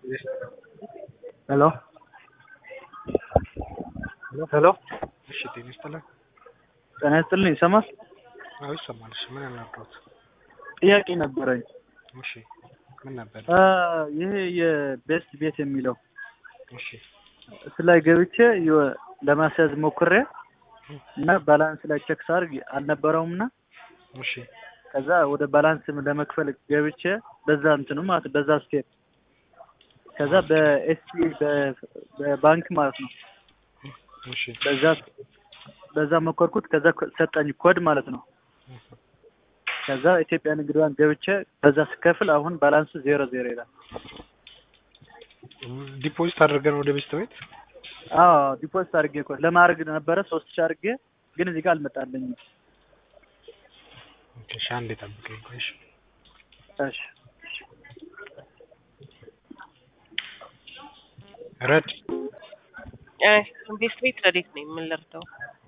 ሄሎ ሄሎ እሺ ጤና ይስጥልን። ጤና ይስጥልኝ ይሰማል? አዎ ይሰማል። እሺ ምን ያናግሮት? ጥያቄ ነበረኝ። እሺ ምን ነበር? አ ይሄ የቤስት ቤት የሚለው እሺ እሱ ላይ ገብቼ የሆ- ለማስያዝ ሞክሬ እና ባላንስ ላይ ቼክ ሳርግ አልነበረውም እና እሺ ከዛ ወደ ባላንስ ለመክፈል ገብቼ በዛ እንትኑ ማለት በዛ ስቴፕ ከዛ በኤስቲ በባንክ ማለት ነው እሺ በዛ በዛ ሞከርኩት። ከዛ ኮ- ሰጠኝ ኮድ ማለት ነው። ከዛ ኢትዮጵያ ንግድ ባንክ ገብቼ በዛ ስከፍል አሁን ባላንሱ ዜሮ ዜሮ ይላል። ዲፖዚት አድርገን ወደ ቤስት ቤት አዎ ዲፖዚት አድርጌ እኮ ለማድረግ ነበረ ሶስት ሺህ አድርጌ ግን እዚህ ጋር አልመጣልኝም። ኦኬ እሺ አንዴ ጠብቀኝ ቆይ እሺ እሺ ረድ ቤስት ቤት ረዴት ነኝ። ምን ልርዳው?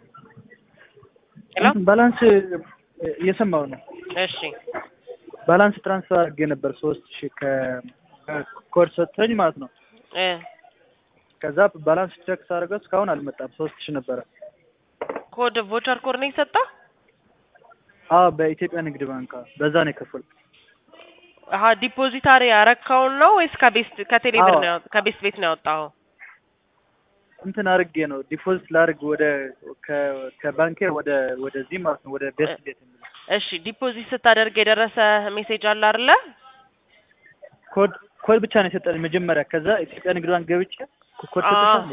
ሄሎ እንትን ባላንስ እየሰማው ነው። እሺ ባላንስ ትራንስፈር አድርጌ ነበር ሶስት ሺህ ከኮድ ሰጥቶኝ ማለት ነው። እ ከዛ ባላንስ ቼክ ሳደርገው እስካሁን አልመጣም። ሶስት ሺህ ነበረ። ኮድ ቮቸር ኮድ ነው የሰጣ? አዎ በኢትዮጵያ ንግድ ባንክ አዎ፣ በዛ ነው የከፈል አሀ ዲፖዚታሪ ያረካውን ነው ወይስ ከቤስት ከቴሌ ብር አዎ። ነው ያወ- ከቤስት ቤት ነው ያወጣው? እንትን አድርጌ ነው ዲፖዚት ላድርግ ወደ ከ- ከባንኬ ወደ ወደዚህ ማለት ነው ወደ ቤስት ቤት የሚለው እሺ ዲፖዚት ስታደርግ የደረሰ ሜሴጅ አለ አይደለ? ኮድ ኮድ ብቻ ነው የሰጠኝ መጀመሪያ። ከዛ ኢትዮጵያ ንግድ ባንክ ገብቼ ኮድ አዎ። ሰጥተሻል?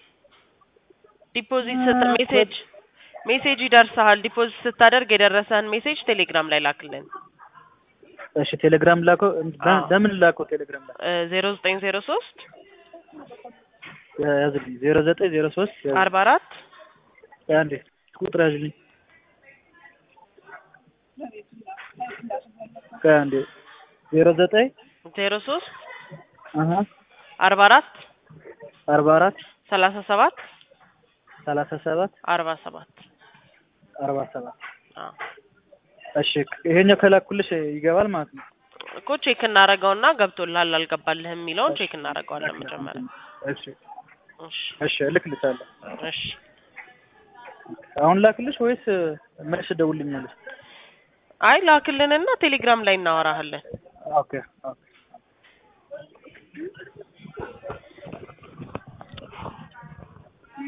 ዲፖዚት ስት ሜሴጅ ሜሴጅ ይደርስሃል። ዲፖዚት ስታደርግ የደረሰን ሜሴጅ ቴሌግራም ላይ ላክልን። እሺ ቴሌግራም ላከው። አዎ። ለምን ላከው ቴሌግራም ላይ ዜሮ ዘጠኝ ዜሮ ሶስት ያዝልኝ ዜሮ ዘጠኝ ዜሮ ሶስት አርባ አራት አንዴ ቁጥር ያዝልኝ አንዴ ዜሮ ዘጠኝ ዜሮ ሶስት አሀ አርባ አራት አርባ አራት ሰላሳ ሰባት ሰላሳ ሰባት አርባ ሰባት አርባ ሰባት አዎ እሺ ይሄኛው ከላኩልሽ ይገባል ማለት ነው። እኮ ቼክ እናደርገውና ገብቶልሃል አልገባልህም የሚለውን ቼክ እናደርገዋለን መጀመሪያ። እሺ እሺ እሺ እልክልሻለሁ። እሺ አሁን ላክልሽ ወይስ መልስ ደውልኛለሽ? አይ ላክልንና ቴሌግራም ላይ እናወራሃለን። ኦኬ ኦኬ